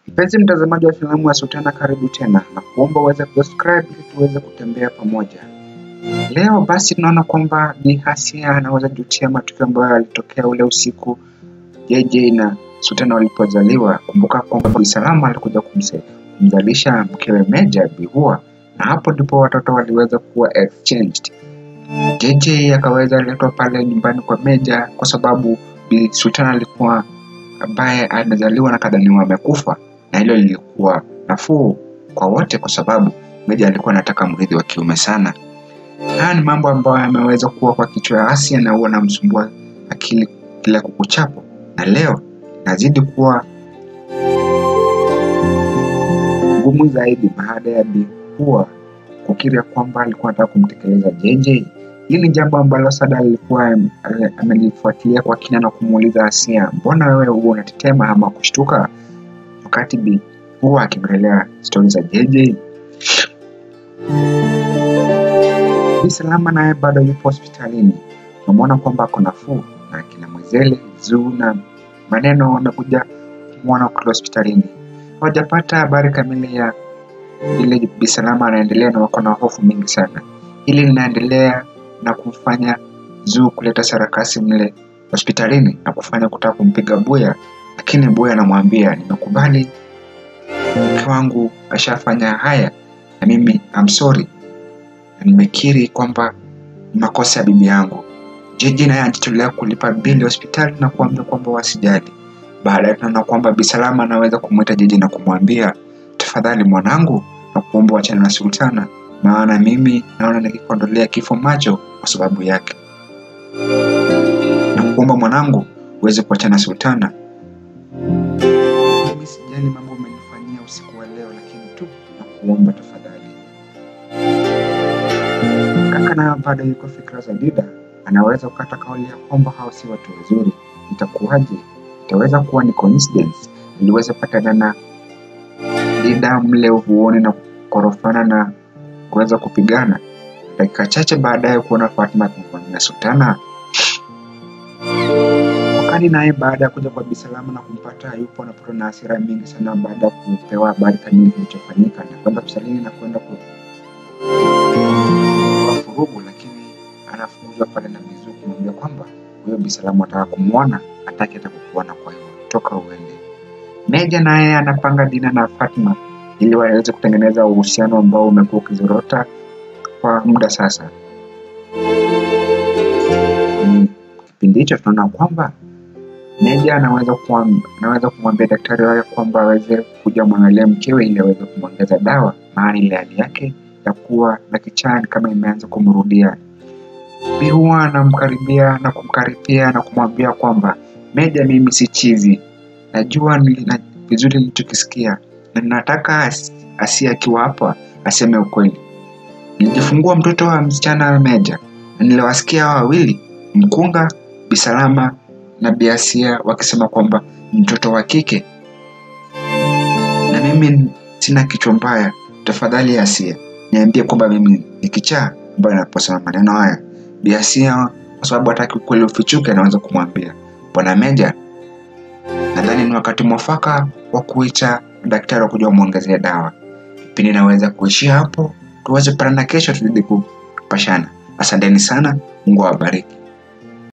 Mpenzi mtazamaji wa filamu ya Sultana, karibu tena na kuomba uweze kusubscribe ili tuweze kutembea pamoja. Leo basi tunaona kwamba Bi Hasia anaweza jutia matukio ambayo yalitokea ule usiku JJ na Sultana walipozaliwa. Kumbuka kwamba Bi Salama alikuja kumse- kumzalisha mkewe Meja Bi Hua, na hapo ndipo watoto waliweza kuwa exchanged. JJ akaweza letwa pale nyumbani kwa Meja kwa sababu Bi Sultana alikuwa ambaye amezaliwa na kadhaniwa amekufa, na hilo lilikuwa nafuu kwa wote kwa sababu Meja alikuwa anataka mrithi wa kiume sana. Haya ni mambo ambayo yameweza kuwa kwa kichwa ya Asia na huwa namsumbua akili kila kukuchapo, na leo nazidi kuwa ngumu zaidi baada ya Bi Hua kukiri ya kwamba alikuwa anataka kumtekeleza JJ. Hili ni jambo ambalo Sada alikuwa am- ame- amelifuatilia kwa kina na kumuuliza Asia, mbona wewe huwa unatetema ama kushtuka wakati Bi Hua akiongelea stori za JJ? Bi Salama naye bado yupo hospitalini. Tunamwona kwamba ako nafuu na kina Mwezele, Zuu na maneno wamekuja kumwona kule hospitalini. Hawajapata habari kamili ya ile Bi Salama anaendelea na wako na hofu mingi sana. Hili linaendelea na kumfanya Zuu kuleta sarakasi mle hospitalini na kufanya kutaka kumpiga Buya, lakini Buya anamwambia nimekubali, mke wangu ashafanya haya na mimi I'm sorry na nimekiri kwamba ni makosa ya bibi yangu. Jiji naye anajitolea kulipa bili hospitali na kuambia kwamba wasijali. Baadaye tunaona kwamba Bi Salama anaweza kumwita Jiji na kumwambia tafadhali mwanangu, na kuomba wachana na Sultana, maana mimi naona nikikondolea kifo macho kwa sababu yake, na kuomba mwanangu uweze kuachana na Sultana. Mimi sijali mambo umenifanyia usiku wa leo, lakini tu na kuomba tafadhali Kaka nayo bado yuko fikra za Dida, anaweza kukata kauli ya kwamba hao si watu wazuri. Itakuwaje? Itaweza kuwa ni coincidence iliweza patana na Dida mle uvuoni na kukorofana na kuweza kupigana. Dakika chache baadaye kuona Fatma akimvamia Sultana. Wakati naye baada ya kuja kwa Bisalama na kumpata yupo anapatwa na hasira mingi sana baada ya kupewa habari kamili kilichofanyika na kwenda kusalini na kwenda ku kwa furugu, lakini anafukuzwa pale na Mizu kumwambia kwamba huyo Bisalamu ataka kumwona, hataki hata kukuona, kwa hivyo toka uende. Meja naye anapanga Dina na Fatma ili waweze kutengeneza uhusiano ambao umekuwa ukizorota kwa muda sasa. Mm, Kipindi hicho tunaona kwamba Meja anaweza kuam- anaweza kumwambia daktari wake kwamba aweze kuja mwangalia mkewe ili aweze kumwongeza dawa, maana ile hali yake ya kuwa na kichaa ni kama imeanza kumrudia. Bi huwa anamkaribia na kumkaribia na kumwambia kwamba Meja, mimi si chizi, najua nili- na vizuri nilichokisikia na nataka as- Asia akiwa hapa aseme ukweli. Nilijifungua mtoto wa msichana Meja na niliwasikia hawa wawili mkunga Bisalama na Biasia wakisema kwamba ni mtoto wa kike, na mimi sina kichwa mbaya. Tafadhali Asia, niambie kwamba mimi ni kichaa ambayo naposema maneno haya. Biasia kwa sababu hataki ukweli ufichuke, anaweza kumwambia bwana Meja, nadhani ni wakati mwafaka wa kuita daktari wa kuja kumwongezea dawa. Kipindi naweza kuishia hapo, tuweze kupatana kesho, tuzidi kupashana. Asanteni sana, Mungu awabariki.